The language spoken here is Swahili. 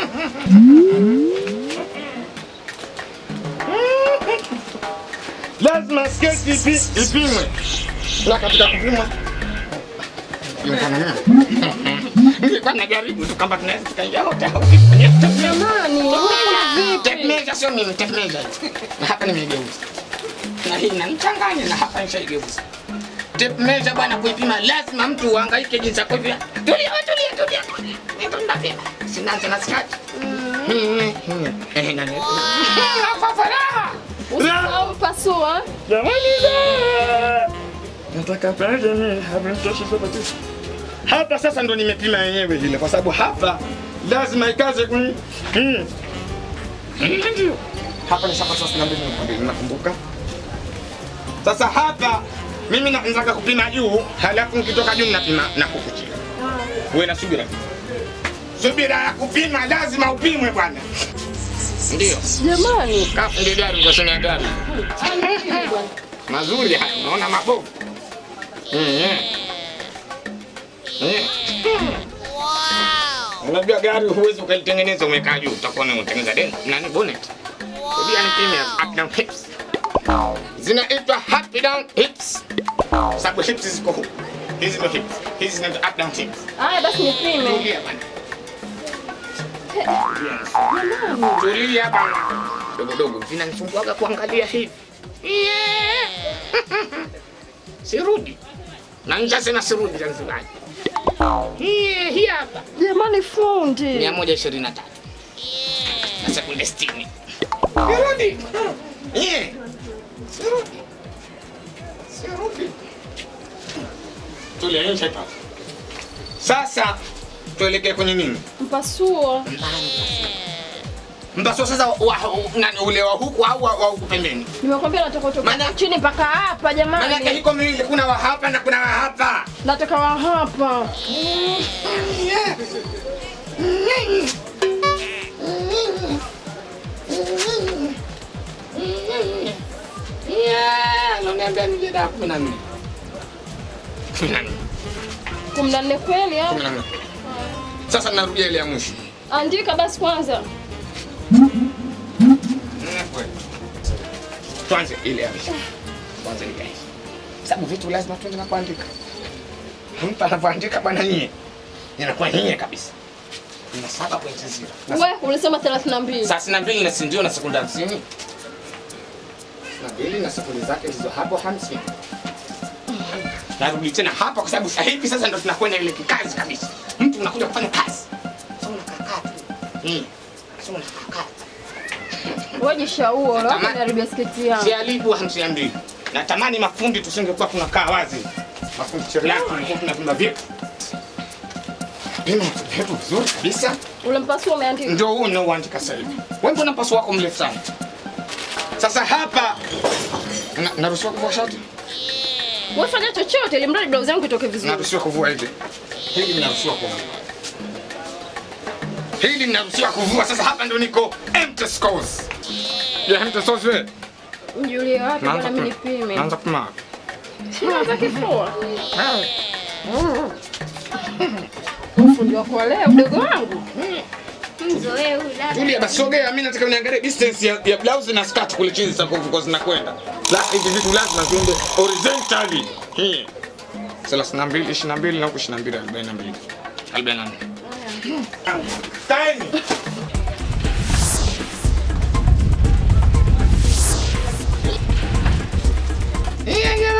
Lazima sketi ipi- ipimwe. Na katika kupimwa inafanana. Nilikuwa najaribu tu kama tunaweza tukaingia wote au kwenye Jamani, huku tape vipi? measure sio mimi, tape measure. Na hapa nimegeuza. Na hii inanichanganya na hapa nishaigeuza. Tape measure bwana kuipima lazima mtu uhangaike jinsi ya kuipima. Tulia, wewe tulia, tulia. tulia. Ndio tunapima. Sinaanza na skati. Mm, mm. Eh, nani? Hapa faraha. Usisahau mpasua. Jamani da! Nataka pale mimi hapa mtoshi sopa tu. Hapa sasa ndo nimepima yenyewe vile kwa sababu hapa lazima ikaze kuni. Mm. Ndio. Hapa ni sasa sasa ndio nakwambia nakumbuka. Sasa hapa mimi naanza kupima juu, halafu nikitoka juu napima na huku chini. Wewe na subira. Subira ya kupima lazima upimwe bwana. Ndio. Jamani. Kafu ndio gari kwa sema gari. Mazuri haya, unaona mabovu. Mm, mm. Mm. Unajua gari huwezi ukalitengeneza umekaa juu, utakuwa unatengeneza deni. Nani bonnet? Rudia nipime up down hips. Zinaitwa up down hips. Sababu hips ziko huku. Hizi ndio hips. Hizi zinaitwa up down hips. Haya basi nipime. Tulia bana. Tulia bana. Dogo dogo vinanisumbua kuangalia hivi. Yeah. Sirudi. Na nja sina sirudi Zanzibar. Hii hii hapa. Jamani fundi. 123. Na sekunde 60. Sirudi. Yeah. Sirudi. Sirudi. Tulia nje hapa. Sasa tuelekee kwenye nini? Mpasuo. Mpasua sasa wa, wa, nani ule wa huku au wa, wa huku pembeni? Nimekwambia nataka kutoka Maana- chini mpaka hapa Maana yake jamani. hiko miwili, kuna wa hapa na kuna wa hapa. Nataka wa hapa. Yeah, unaniambia nije da kumi na nne. Kumi na nne. Kumi na nne kweli au? Kumi na nne. Sasa narudia ile ya mwisho. Andika basi kwanza. Nne kweli. Tuanze ile ya mwisho. Kwanza ni gani? Sababu vitu lazima tuanze na kuandika. Mtu anapoandika bwana nyie. Inakuwa nyie kabisa. Ina saba pointi zero. Na We ulisema 32. saa sitini na mbili na si ndio na sekunde hamsini na mbili na sekunde zake ndizo hapo hamsini narudi tena hapa kwa sababu sasa hivi sasa ndo tunakwenda ile kikazi kabisa mtu unakuja kufanya kazi sasa unakaa tu Mm. sasa unakaa Wewe jishaua, Tamam. wapi naribia sketi yangu. sialibu hamsini na mbili natamani mafundi tusingekuwa tunakaa wazi mafundi cherehani tulikuwa tunapima vitu pima vitu vizuri kabisa Ule mpasuo umeandika. ndio huu unaoandika sasa hivi. Wewe mbona paso wako mrefu sana? Sasa hapa na- naruhusiwa kuvua shati? Wewe fanya chochote ili mradi blouse yangu itoke vizuri. Naruhusiwa kuvua hivi. Hili ninaruhusiwa kuvua. Hili ninaruhusiwa kuvua. Sasa hapa ndio niko empty scores. Ya empty scores wewe. Mjulie wapi Naanza bwana mimi kupima. nipime. Naanza kupima. Naanza kifua. Fundi wako leo mdogo wangu. Mzoee huyu dada. Tulia basi sogea, mimi nataka niangalie distance ya, ya blouse na skirt kule chini sasa kwa zinakwenda. La hivi vitu lazima viende horizontally. Hii. 32, 22 na huku 22, 42. 44. Time. Yeah, yeah,